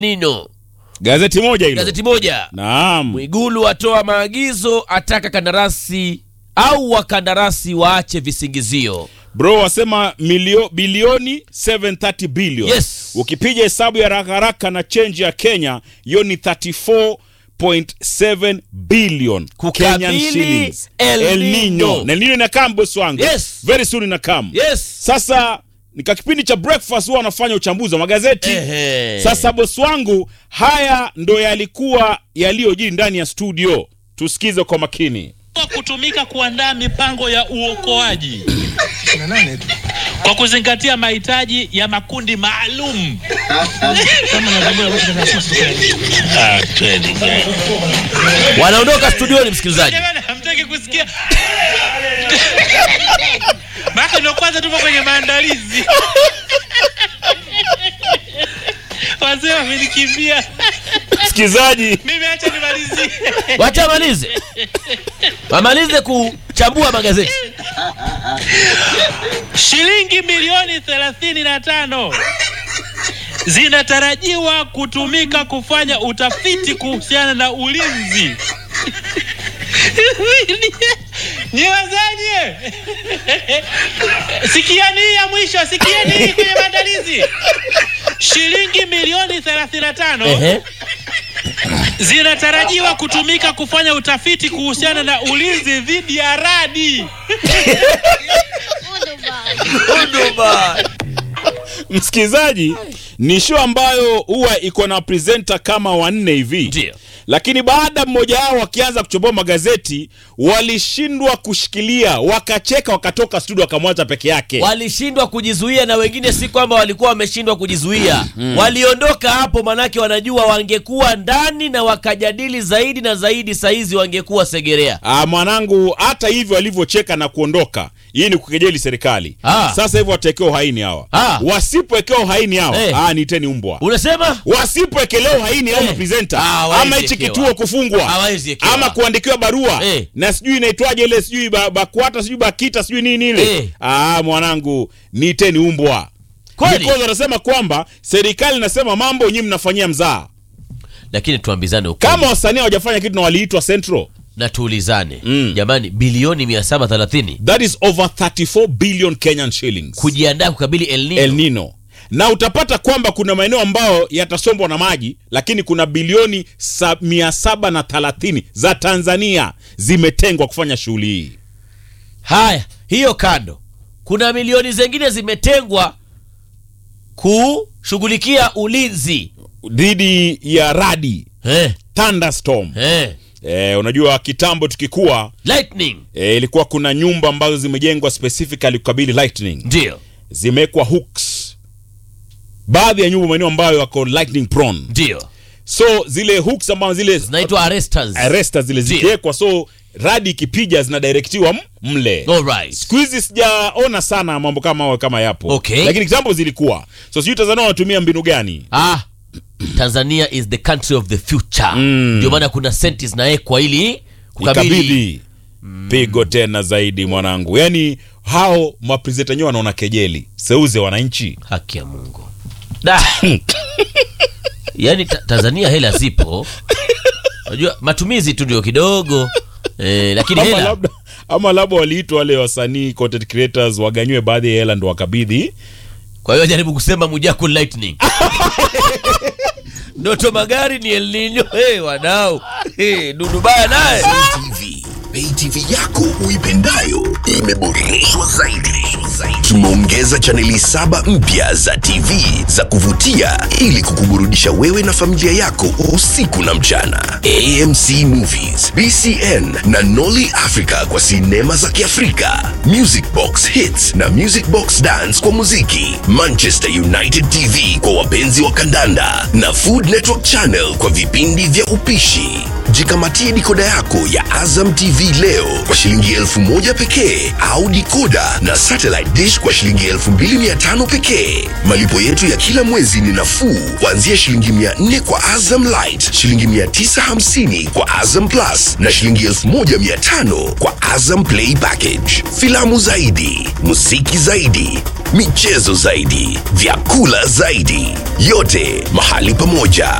Nino, Gazeti moja hilo. gazeti moja. Naam. Mwigulu atoa maagizo, ataka kandarasi au wakandarasi waache visingizio. Bro wasema milio, bilioni 730 billion. Yes. Ukipiga hesabu ya haraka haraka na change ya Kenya, hiyo ni 34.7 billion Kukabili Kenyan shillings. El El Nino. Nino. Na El Nino inakam boss wangu. Yes. Very soon inakam. Yes. Sasa nika kipindi cha breakfast huwa wanafanya uchambuzi wa magazeti. Ehe. Sasa boss wangu, haya ndo yalikuwa yaliyojiri ndani ya studio. Tusikize kwa makini. kwa kutumika kuandaa mipango ya uokoaji kwa kuzingatia mahitaji ya makundi maalum. Ah, kweli. Wanaondoka studioni, msikilizaji. Jamani, hamtaki kusikia maana ndio kwanza tupo kwenye maandalizi. Wazee wamenikimbia, Msikilizaji, mimi acha nimalizie. Wacha wamalize, wamalize kuchambua magazeti. Shilingi milioni thelathini na tano zinatarajiwa kutumika kufanya utafiti kuhusiana na ulinzi. Nyiwazanye, sikiani hii ya mwisho, sikiani hii kwenye maandalizi. Shilingi milioni 35 Ehe. zinatarajiwa kutumika kufanya utafiti kuhusiana na ulinzi dhidi ya radi. msikilizaji, ni show ambayo huwa iko na presenter kama wanne hivi Ndio. lakini baada mmoja wao wakianza kuchomboa magazeti walishindwa kushikilia, wakacheka, wakatoka studio, wakamwacha peke yake. walishindwa kujizuia na wengine si kwamba walikuwa wameshindwa kujizuia waliondoka hapo manake wanajua wangekuwa ndani na wakajadili zaidi na zaidi saizi wangekuwa segerea Ah, mwanangu, hata hivyo walivyocheka na kuondoka, hii ni kukejeli serikali. Ah. Sasa hivyo watawekewa uhaini hawa, Ah. wasipowekewa uhaini hawa Eh. ah, niteni umbwa unasema wasipowekelewa uhaini au Eh. mapresenta Ah, hawawezi ama hichi ekewa. kituo kufungwa Hawawezi ekewa. ama kuandikiwa barua Eh. na sijui inaitwaje ile sijui ba- bakwata sijui bakita sijui nini ile Eh. ah, mwanangu niteni umbwa Kweli? Because wanasema kwamba serikali inasema mambo nyinyi mnafanyia mzaa lakini tuambizane ukweli kama wasanii hawajafanya kitu na waliitwa central na tuulizane Mm. jamani bilioni 730 that is over 34 billion kenyan shillings kujiandaa kukabili El Nino. El Nino na utapata kwamba kuna maeneo ambayo yatasombwa na maji lakini kuna bilioni sa, mia saba na thelathini za Tanzania zimetengwa kufanya shughuli hii. haya hiyo kando kuna milioni zingine zimetengwa kushughulikia ulinzi dhidi ya radi eh, thunderstorm. eh. Eh, unajua kitambo tukikuwa lightning eh, ilikuwa kuna nyumba ambazo zimejengwa specifically kukabili lightning, ndio zimewekwa hooks, baadhi ya nyumba maeneo ambayo yako lightning prone, ndio so zile hooks ambazo zile zinaitwa arresters arresters zile Ndio. zikiwekwa, so radi ikipija zinadirektiwa m- mle Alright. siku hizi sijaona sana mambo kama hayo kama yapo Okay. lakini kitambo zilikuwa so sijui tanzania wanatumia mbinu gani ah tanzania is the country of the future Mm. ndio maana kuna senti zinawekwa ili kukabili ikabidi pigo tena zaidi mwanangu yaani hao maprezenta wenyewe wanaona kejeli seuze wananchi haki ya mungu da yaani ta tanzania hela zipo unajua matumizi tu ndio kidogo eh, lakini ama hela labda ama labda waliitwa wale wasanii content creators waganywe baadhi ya hela ndo wakabidhi kwa hiyo jaribu kusema mujaku lightning ndoto magari ni El Nino hey, wadau hey, dudubaya naye TV. Pay TV yako uipendayo imeboreshwa zaidi. Tumeongeza chaneli saba mpya za TV za kuvutia ili kukuburudisha wewe na familia yako usiku na mchana. AMC Movies, BCN na Nolly Africa kwa sinema za Kiafrika, Music Box Hits na Music Box Dance kwa muziki, Manchester United TV kwa wapenzi wa kandanda na Food Network Channel kwa vipindi vya upishi. Jikamatie dikoda yako ya Azam TV leo kwa shilingi elfu moja pekee au dikoda na satellite dish kwa shilingi elfu mbili mia tano pekee. Malipo yetu ya kila mwezi ni nafuu kuanzia shilingi mia nne kwa Azam Light, shilingi mia tisa hamsini kwa Azam Plus na shilingi elfu moja mia tano kwa Azam Play Package. Filamu zaidi, muziki zaidi, michezo zaidi, vyakula zaidi, yote mahali pamoja.